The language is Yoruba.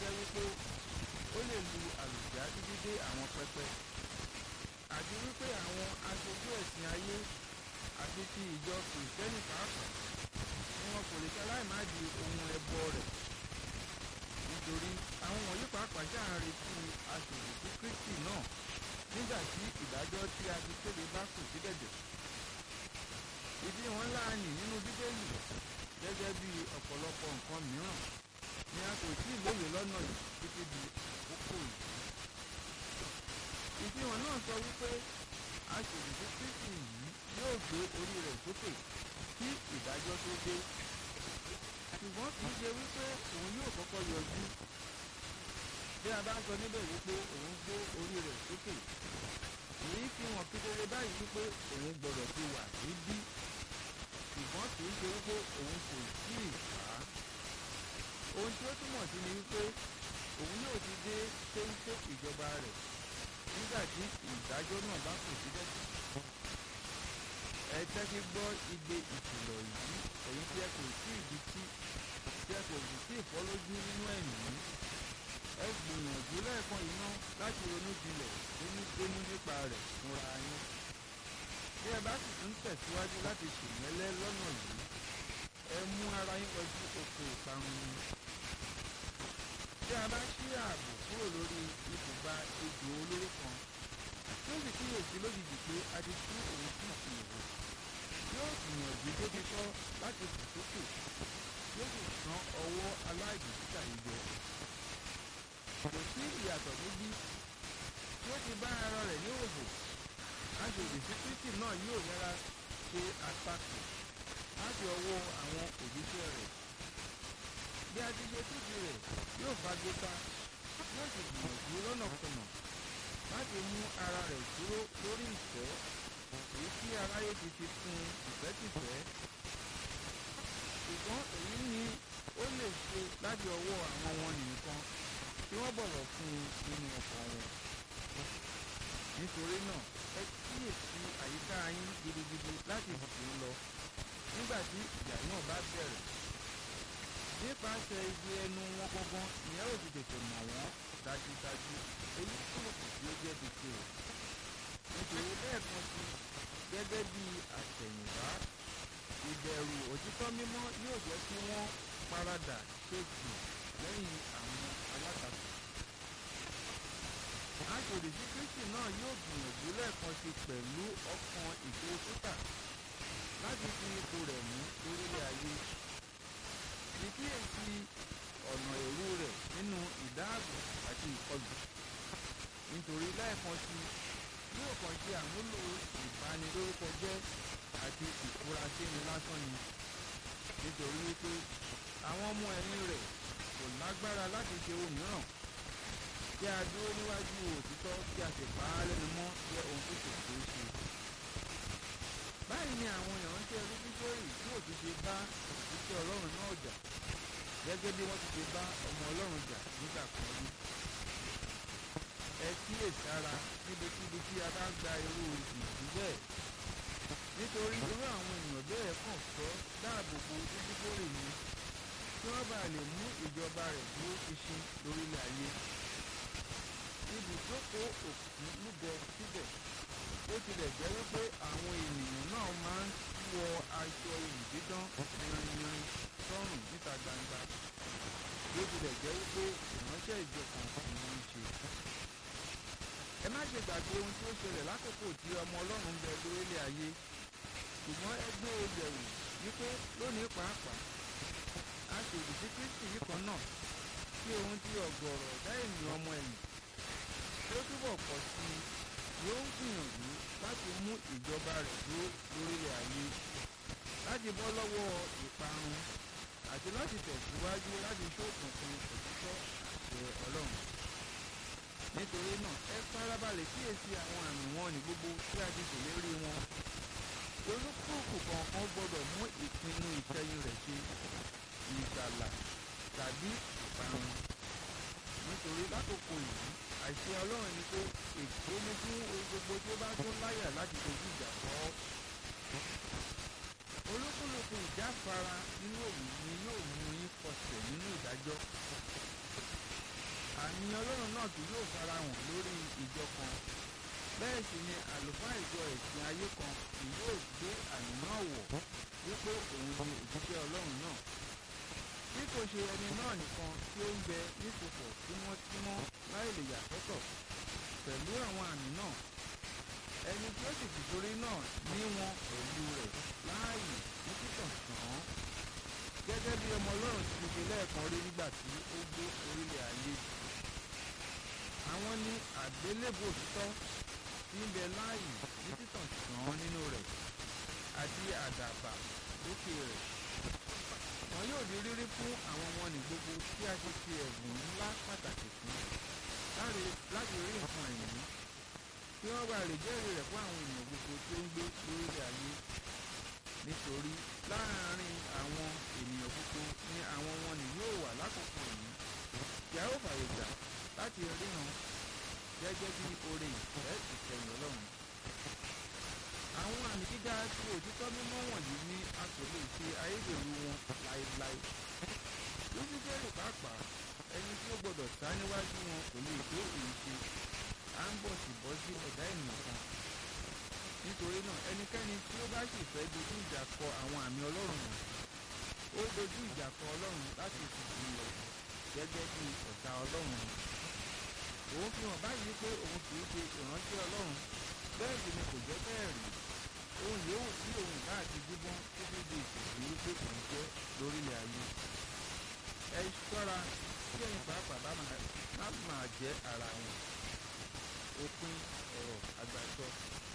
jẹ́ wípé ó lè lu àlùjá títí dé àwọn pẹpẹ àti wípé àwọn aṣojú ẹ̀sìn ayé àti ti ìjọ kìrìsìtẹ́nì pàápàá ni wọn kò lè ṣaláì má di ohun ẹbọ rẹ̀ nítorí àwọn wọ̀nyí pàápàá ṣáà ń retí aṣòfin sí Kristi náà nígbà tí ìdájọ́ tí a ti kéde bá kù sí dẹ̀dẹ̀ ìdí wọn láàyè nínú bíbélì gẹ́gẹ́ bí ọ̀pọ̀lọpọ̀ nǹkan mìíràn ni a kò tí ì lóye lọ́nà yìí títí di àkókò yìí ìfihàn náà sọ wípé aṣòfin sí Kristi yìí yóò gbé orí rẹ̀ sókè kí ìdájọ́ tó dé ṣùgbọ́n kì í ṣe wípé òun yóò kọ́kọ́ yọjú bí a bá ń sọ níbẹ̀ wípé òun gbé orí rẹ̀ sókè èyí fi hàn kedere báyìí wípé òun gbọ́dọ̀ ti wà níbí ṣùgbọ́n kì í ṣe wípé òun kò tí ì wá ohun tí ó túmọ̀ sí ni wípé òun yóò ti dé téńté ìjọba rẹ̀ nígbà tí ìdájọ́ náà bá kù síbẹ̀ ẹ tẹ́tí gbọ́ igbe ìkìlọ̀ yìí èyí tí ẹ kò tí ì di tí tí ẹ kò sì tí ì fọ́ lójú nínú ẹ̀mí ẹ gbìyànjú lẹ́ẹ̀kan yìí náà láti ronú jinlẹ̀ dénúdénú nípa rẹ̀ fúnra yín bí ẹ bá sì tún tẹ̀síwájú láti ṣèmẹ́lẹ́ lọ́nà yìí ẹ mú ara yín lọ sí oko ìparun ni bí a bá ṣí ààbò kúrò lórí ibùba ejò olóró kan tó sì kíyèsí lójijì pé a ti tú òun sí ìhò yóò gbìyànjú débi tọ́ láti fò sókè yóò sì san ọwọ́ aláìbìkítà yìí jẹ kò sí ìyàtọ̀ níbí tí ó ti bá ara rẹ̀ ní òbò aṣòdì sí Kristi náà yóò yára ṣe àtakò láti ọwọ́ àwọn òjíṣẹ́ rẹ̀ bí a ti ṣe túbi rẹ̀ yóò fagbéta yóò sì gbìyànjú lọ́nàkọnà láti mú ara rẹ̀ dúró lórí ìfẹ́ èyí tí aráyé ti fi fún ìfẹ́tìfẹ́ ṣùgbọ́n èyí ni ó lè ṣe láti ọwọ́ àwọn wọn nìkan tí wọ́n bọ̀wọ̀ fún un nínú ọkàn wọn nítorí náà ẹ kíyèsí àyíká yín gidigidi láti dùn ún lọ nígbà tí ìjà náà bá bẹ̀rẹ̀ nípasẹ̀ ibi ẹnu wọn gangan ìyẹn ò ti tètè mọ̀ wọ́n dájúdájú èyí kúròkù tí ó jẹ́ tètè o nítorí lẹ́ẹ̀kan sí gẹ́gẹ́ bí àtẹ̀yìnwá ìbẹ̀rù òtítọ́ mímọ́ yóò jẹ́ kí wọ́n paradà ṣètì lẹ́yìn àwọn alátakò aṣòdì sí Kristi náà yóò gbìyànjú lẹ́ẹ̀kan sí pẹ̀lú ọkàn ìfowópútà láti fi ipò rẹ̀ mú lórílẹ̀ ayé ìkíyèsí ọ̀nà èrú rẹ̀ nínú ìdáàbò àti ìkọlù nítorí lẹ́ẹ̀kan sí yóò kàn ṣe àmúlò ìbanilórúkọ jẹ́ àti ìfurasíni lásán ni nítorí wípé àwọn ọmọ ẹ̀yìn rẹ̀ kò lágbára láti ṣe ohun mìíràn kí a dúró níwájú òtítọ́ kí a sì pa á lẹ́nu mọ́ jẹ́ ohun tó kò ṣeé ṣe báyìí ni àwọn ìránṣẹ́ rúbíṣọ́rì yóò ti ṣe bá òṣìṣẹ́ ọlọ́run náà jà gẹ́gẹ́ bí wọ́n ti ṣe bá ọmọ ọlọ́run jà nígbà kan rí. ẹ kíyèsára níbikíbi tí a bá gba irú ìdí bẹ́ẹ̀ nítorí irú àwọn èèyàn bẹ́ẹ̀ kàn fẹ́ dáàbò bo rúbíṣọ́rì ni kí wọ́n bá lè mú ìjọba rẹ̀ dúró ṣinṣin lórílẹ̀ ayé. ibùjókòó òkú lúgọ síbẹ̀ ó tilẹ̀ jẹ́ wípé àwọn ènìyàn náà máa ń wọ aṣọ ìdídán yanyanyan sọ́rùn níta gbangba bí ó tilẹ̀ jẹ́ wípé ìránṣẹ́ ìjọ kan ni wọ́n ń ṣe. ẹ má ṣe gbàgbé ohun tí ó ṣẹlẹ̀ lákòókò tí ọmọ ọlọ́run bẹ lórílẹ̀ ayé ṣùgbọ́n ẹ gbé e yẹ̀wò wípé lónìí pàápàá a ṣòdì sí Kristi yìí kan náà sí ohun tí ọ̀gọ̀rọ̀ ọ̀dá ènìyàn ọmọ ẹ̀yìn tí ó túbọ̀ pọ̀ sí i yóò ń gbìyànjú láti mú ìjọba rẹ̀ dúró lórílẹ̀ ayé láti bọ́ lọ́wọ́ ìparun àti láti tẹ̀síwájú láti ṣókùnkùn òtítọ́ àṣẹ ọlọ́run. nítorí náà ẹ farabalẹ̀ kíyèsí àwọn àmì wọn ní gbogbo tí a ti ṣèlérí wọn. olúkúlùkù kọ̀ọ̀kan gbọ́dọ̀ mú ìpinnu ìkẹyìn rẹ̀ ṣe ìgbàlà tàbí ìparun. nítorí lákòókò yìí àìṣe ọlọ́run ni pé èkó ní fún ohun gbogbo tí ó bá tún láyà láti dojú ìjà kọ́ ọ́. olúkúlùkù ìjáfara nínú òwú ni yóò mú yín kọsẹ̀ nínú ìdájọ́. àmì ọlọ́run náà kì yóò farahàn lórí ìjọ kan bẹ́ẹ̀ sì ni àlùfáà ìjọ ẹ̀sìn ayé kan kì yóò gbé àmì náà wọ̀ wípé òun ni òjíṣẹ́ ọlọ́run náà bí kò ṣe ẹni náà nìkan tí ó ń bẹ nípòpọ̀ tímọ́tímọ́ láì lè yà sọ́tọ̀ pẹ̀lú àwọn àmì náà ẹni tí ó sì fìtorí náà ní wọn pẹ̀lú rẹ̀ láàyè ní títàn sàn gẹ́gẹ́ bí ọmọ ọlọ́run ti ṣe lẹ́ẹ̀kan rí nígbà tí ó gbé orílẹ̀ ayé àwọn ní àgbélébò òtítọ́ tí ń bẹ láàyè ní títàn sàn nínú rẹ̀ àti àdàbà lókè rẹ̀ wọn yóò di rírí fún àwọn ọmọ ní gbogbo tí a ṣe fi ẹ̀bùn ńlá pàtàkì fún láti rí nǹkan ẹ̀yìn kí wọ́n bá lè jẹ́rìí rẹ̀ fún àwọn ènìyàn gbogbo tí ó ń gbé lórílẹ̀ ayé nítorí láàárín àwọn ènìyàn gbogbo ni àwọn wọn ni yóò wà lákòókò yìí tí a ó fàyè gbà láti ríran gẹ́gẹ́ bí oore ìfẹ́ ìkẹyìn ọlọ́run àwọn àmì gíga tí òtítọ́ mímọ́ wọ̀nyí ní a kò lè ṣe ayédèrú wọn láéláé lúsífẹ́rì pàápàá ẹni tí ó gbọdọ̀ sá níwájú wọn kò lè tó èyí ṣe à ń bọ̀ sí bọ́ sí ẹ̀dá ènìyàn kan nítorí náà ẹnikẹ́ni tí ó bá sì fẹ́ dojú ìjà kọ àwọn àmì ọlọ́run wọ̀nyí ó dojú ìjà kọ ọlọ́run láti ìsìnkú lọ gẹ́gẹ́ bí ọ̀tá ọlọ́run òun fi hàn báyìí pé òun kì í ṣe ìrántí ọlọ́run bẹ́ẹ̀ sì ni kò jẹ́ bẹ́ẹ̀ rí ohun yòówù tí òun ìbá àti dídán títí di ìsìnkú wípé òun jẹ́ lórílẹ̀ ayé ẹ ṣọ́ra kí ẹ̀yin pàápàá bá máa jẹ́ ara wọn òpin ọ̀rọ̀ àgbàsọ